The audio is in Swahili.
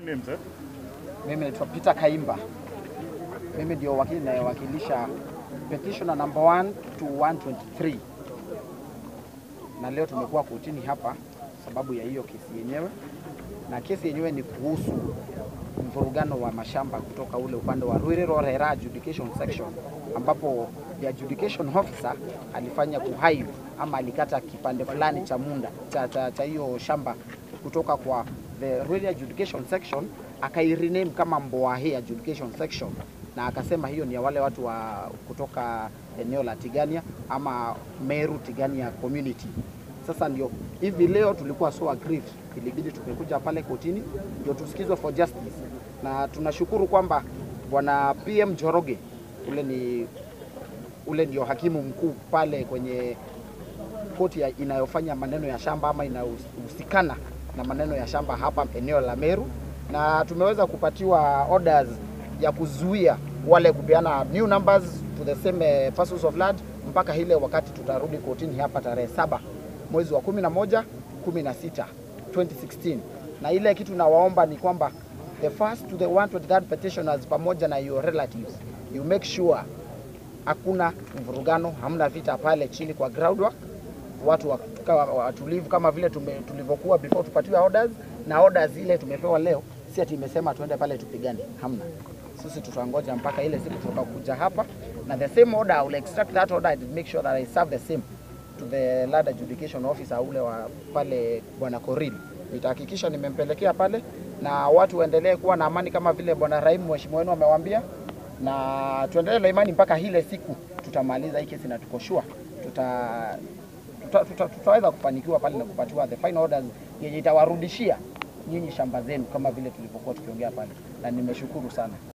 name, sir? Mimi naitwa Peter Kaimba. Mimi ndio wakili nayewakilisha petitioner number 1 to 123, na leo tumekuwa kotini hapa sababu ya hiyo kesi yenyewe, na kesi yenyewe ni kuhusu mvurugano wa mashamba kutoka ule upande wa Ruiru Rera adjudication section, ambapo the adjudication officer alifanya kuhaive ama alikata kipande fulani cha munda cha, cha, cha hiyo shamba kutoka kwa the Ruiru adjudication section akairename kama Mboahe adjudication section na akasema hiyo ni ya wale watu wa kutoka eneo la Tigania ama Meru Tigania community. Sasa ndio hivi leo tulikuwa so aggrieved, ilibidi tumekuja pale kotini ndio tusikizwe for justice, na tunashukuru kwamba bwana PM Joroge ule ni ule ndio hakimu mkuu pale kwenye koti ya inayofanya maneno ya shamba ama inayohusikana na maneno ya shamba hapa eneo la Meru, na tumeweza kupatiwa orders ya kuzuia wale kupeana new numbers to the same eh, parcels of land mpaka ile wakati tutarudi kotini hapa tarehe saba mwezi wa 11 16 2016 na ile kitu nawaomba ni kwamba the first to the 123rd petitioners pamoja na your relatives you make sure hakuna mvurugano, hamna vita pale chini kwa groundwork, watu wakawa watulivu kama vile tume- tulivyokuwa before tupatiwe orders, na orders ile tumepewa leo si ati imesema tuende pale tupigane, hamna. Sisi tutangoja mpaka ile siku tutakuja hapa na the same order, I will extract that order and make sure that I serve the same to the land adjudication officer ule wa pale bwana Koril. Nitahakikisha nimempelekea pale na watu waendelee kuwa na amani kama vile bwana Raimu mheshimiwa wenu amewaambia, na tuendelee na imani mpaka ile siku tutamaliza hii kesi na tuko sure tuta tuta, tuta, tutaweza kufanikiwa pale na kupatiwa the final orders yenye itawarudishia nyinyi shamba zenu kama vile tulivyokuwa tukiongea pale, na nimeshukuru sana.